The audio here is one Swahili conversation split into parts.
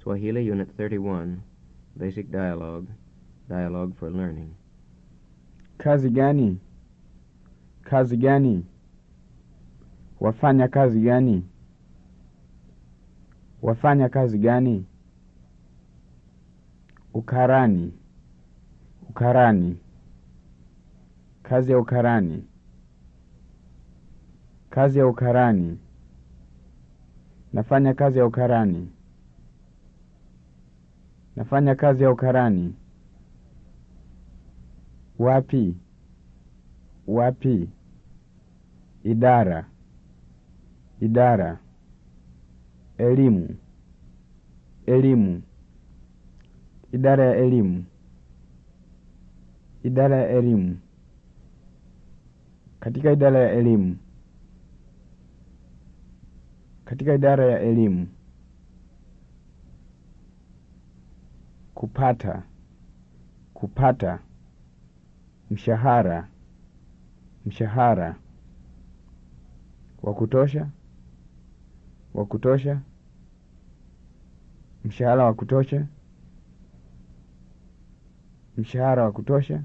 Swahili Unit 31, Basic Dialogue, Dialogue for Learning. Kazi gani? Kazi gani? Wafanya kazi gani? Wafanya kazi gani? Ukarani. Ukarani. Kazi ya ukarani. Kazi ya ukarani. Nafanya kazi ya ukarani. Nafanya kazi ya ukarani. Wapi? Wapi? Idara. Idara. Elimu. Elimu. Idara ya elimu. Idara ya elimu. Katika idara ya elimu. Katika idara ya elimu. Kupata. Kupata. Mshahara. Mshahara. Wa kutosha. Wa kutosha. Mshahara wa kutosha. Mshahara wa kutosha.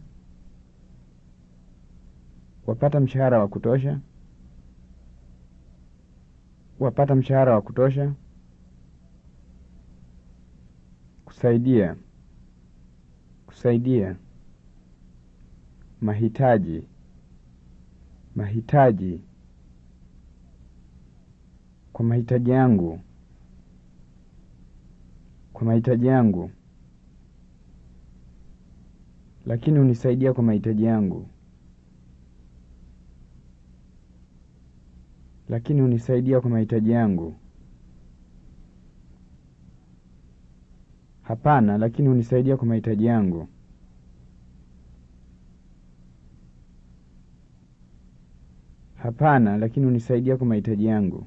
Wapata mshahara wa kutosha. Wapata mshahara wa kutosha. Kusaidia. Kusaidia. Mahitaji. Mahitaji. Kwa mahitaji yangu. Kwa mahitaji yangu. Lakini hunisaidia kwa mahitaji yangu. Lakini hunisaidia kwa mahitaji yangu. Hapana, lakini hunisaidia kwa mahitaji yangu. Hapana, lakini hunisaidia kwa mahitaji yangu.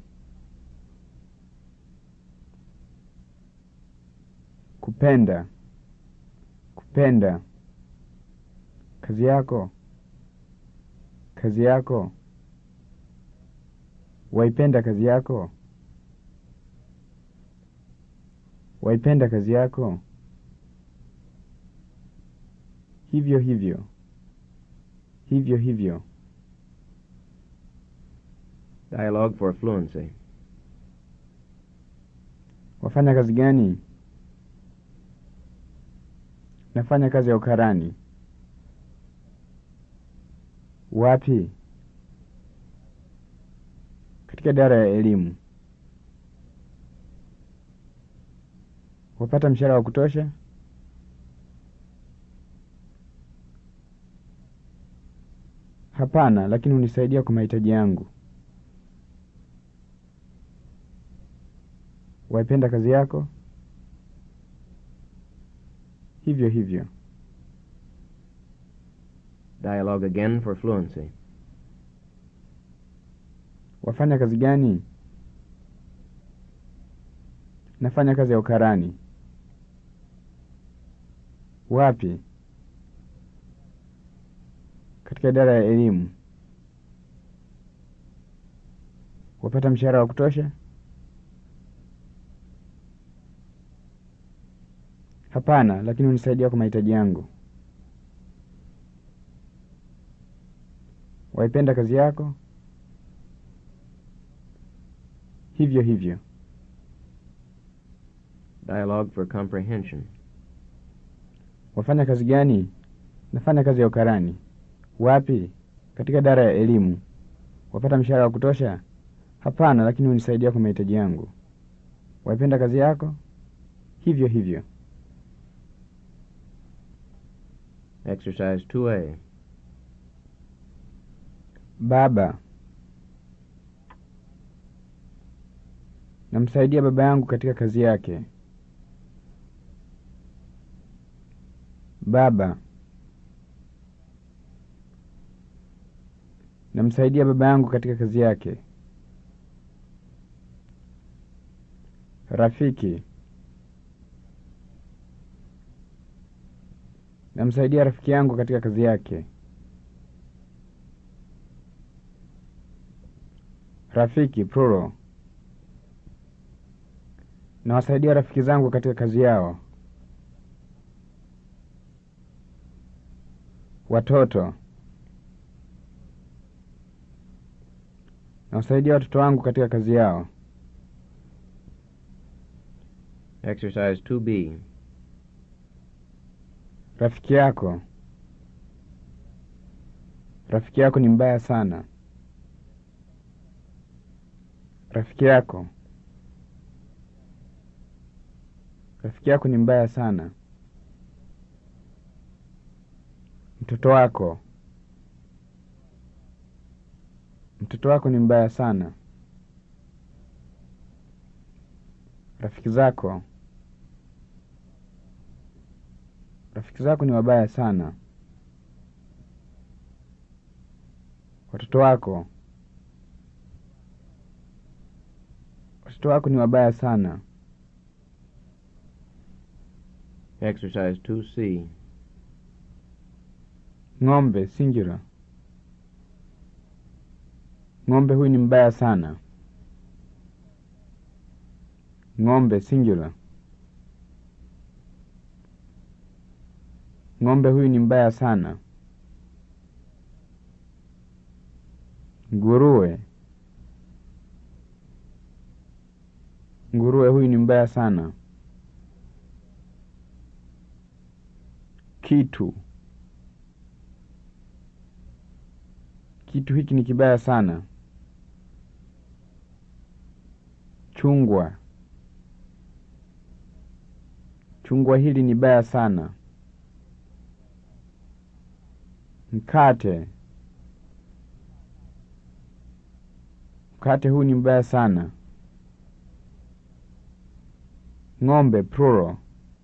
Kupenda. Kupenda. Kazi yako. Kazi yako. Waipenda kazi yako. Waipenda kazi yako. Hivyo hivyo. Hivyo hivyo. Dialogue for Fluency. Wafanya kazi gani? Nafanya kazi ya ukarani. Wapi? Katika idara ya elimu. Wapata mshahara wa kutosha? Hapana, lakini hunisaidia kwa mahitaji yangu. Waipenda kazi yako? Hivyo hivyo. Dialogue again for Fluency. Wafanya kazi gani? Nafanya kazi ya ukarani. Wapi? Katika idara ya elimu. Wapata mshahara wa kutosha? Hapana, lakini hunisaidia kwa mahitaji yangu. Waipenda kazi yako? Hivyo hivyo. Dialogue for Comprehension. Wafanya kazi gani? Nafanya kazi ya ukarani. Wapi? Katika idara ya elimu. Wapata mshahara wa kutosha? Hapana, lakini hunisaidia kwa mahitaji yangu. Waipenda kazi yako? Hivyo hivyo. Exercise 2A. Baba. Namsaidia baba yangu katika kazi yake. Baba. Namsaidia baba yangu katika kazi yake. Rafiki. Namsaidia rafiki yangu katika kazi yake. Rafiki plural. Nawasaidia rafiki zangu katika kazi yao. Watoto. Nawasaidia watoto wangu katika kazi yao. Exercise 2B. Rafiki yako. Rafiki yako ni mbaya sana. Rafiki yako. Rafiki yako ni mbaya sana. Mtoto wako. Mtoto wako ni mbaya sana. Rafiki zako. Rafiki zako ni wabaya sana. Watoto wako. Watoto wako ni wabaya sana. Exercise 2C. Ng'ombe singular. Ng'ombe huyu ni mbaya sana. Ng'ombe singular. Ng'ombe huyu ni mbaya sana. Nguruwe. Nguruwe huyu ni mbaya sana. Kitu. Kitu hiki ni kibaya sana. Chungwa. Chungwa hili ni baya sana. Mkate. Mkate huu ni mbaya sana. Ng'ombe plural.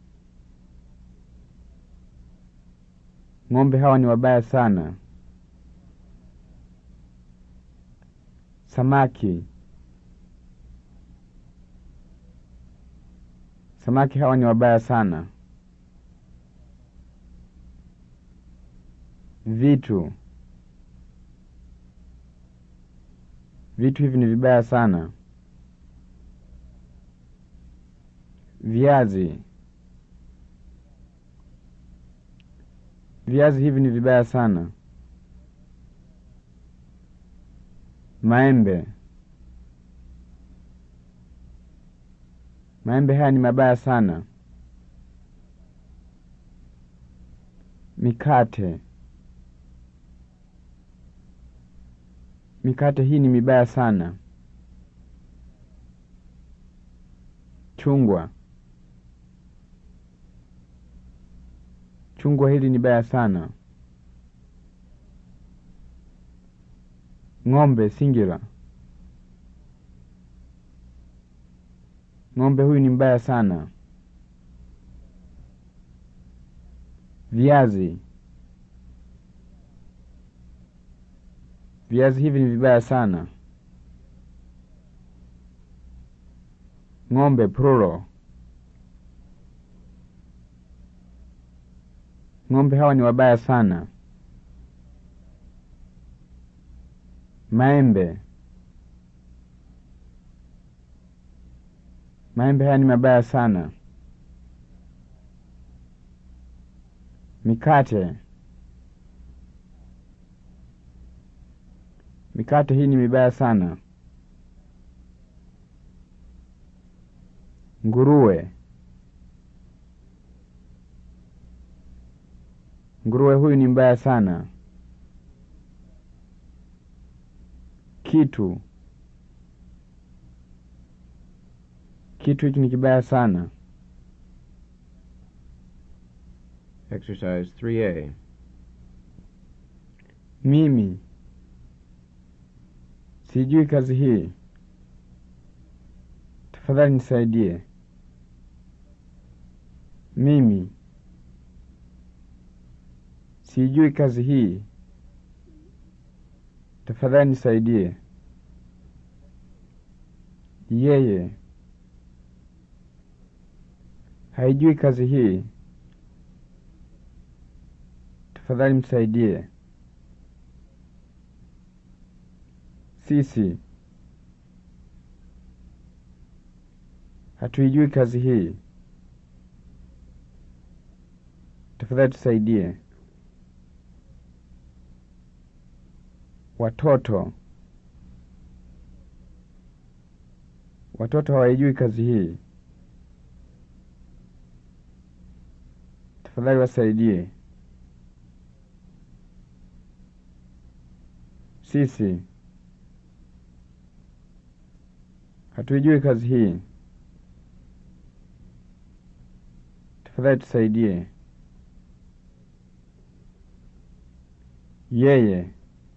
Ng'ombe hawa ni wabaya sana. Samaki. Samaki hawa ni wabaya sana. Vitu. Vitu hivi ni vibaya sana. Viazi. Viazi hivi ni vibaya sana. Maembe. Maembe haya ni mabaya sana. Mikate. Mikate hii ni mibaya sana. Chungwa. Chungwa hili ni baya sana. Ng'ombe singular. Ng'ombe huyu ni mbaya sana. Viazi. Viazi hivi ni vibaya sana. Ng'ombe plural. Ng'ombe hawa ni wabaya sana. Maembe. Maembe haya ni mabaya sana. Mikate. Mikate hii ni mibaya sana. Nguruwe. Nguruwe huyu ni mbaya sana. Kitu. Kitu hiki ni kibaya sana. Exercise 3A. Mimi sijui kazi hii. Tafadhali nisaidie. Mimi sijui kazi hii. Tafadhali nisaidie. Yeye haijui kazi hii. Tafadhali msaidie. Sisi Hatuijui kazi hii. Tafadhali tusaidie. Watoto. Watoto hawaijui kazi hii. Tafadhali wasaidie. Sisi. Hatuijui kazi hii. Tafadhali tusaidie. Yeye.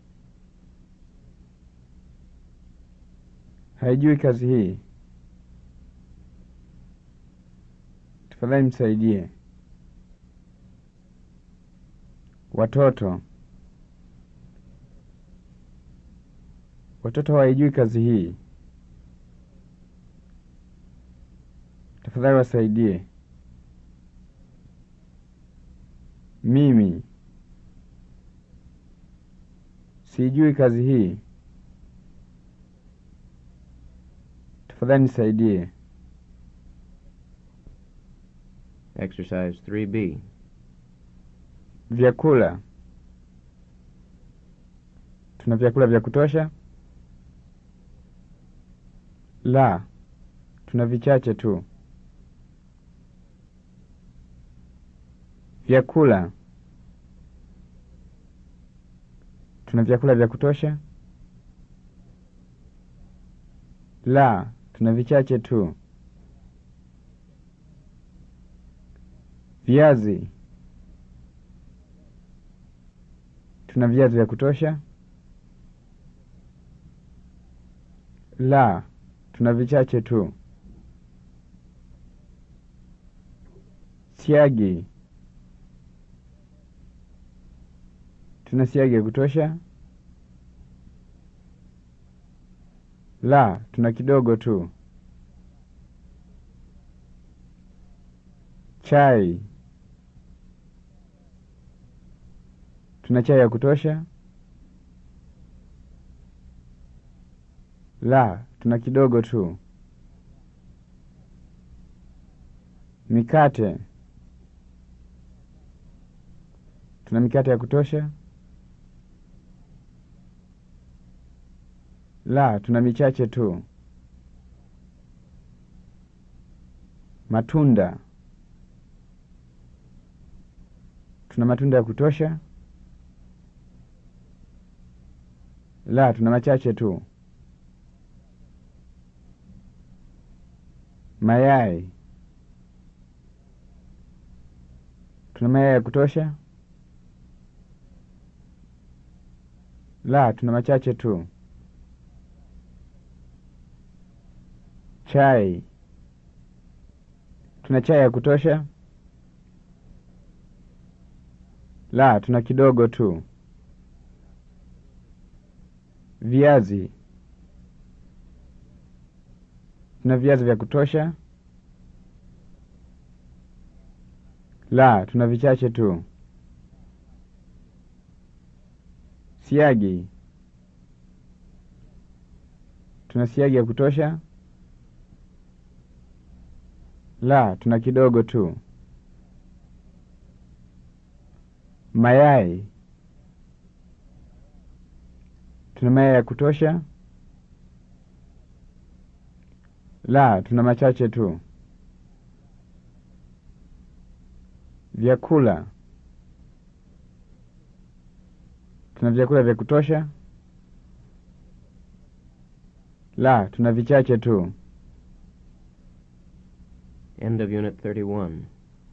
Haijui kazi hii. Tafadhali msaidie. Watoto. Watoto hawaijui kazi hii. Tafadhali wasaidie. Mimi. Sijui kazi hii. Tafadhali nisaidie. Exercise 3B. Vyakula. Tuna vyakula vya kutosha? La, tuna vichache tu. Vyakula. Tuna vyakula vya kutosha? La, tuna vichache tu. Viazi. Tuna viazi vya kutosha? La, tuna vichache tu. Siagi. Tuna siagi ya kutosha? La, tuna kidogo tu. Chai. Tuna chai ya kutosha? La, tuna kidogo tu. Mikate. Tuna mikate ya kutosha? La, tuna michache tu. Matunda. Tuna matunda ya kutosha? La, tuna machache tu. Mayai. Tuna mayai ya kutosha? La, tuna machache tu. Chai. Tuna chai ya kutosha? La, tuna kidogo tu. Viazi. Tuna viazi vya kutosha? La, tuna vichache tu. Siagi. Tuna siagi ya kutosha? La, tuna kidogo tu. Mayai. Tuna mayai ya kutosha? La, tuna machache tu. Vyakula. Tuna vyakula vya kutosha? La, tuna vichache tu. End of Unit 31.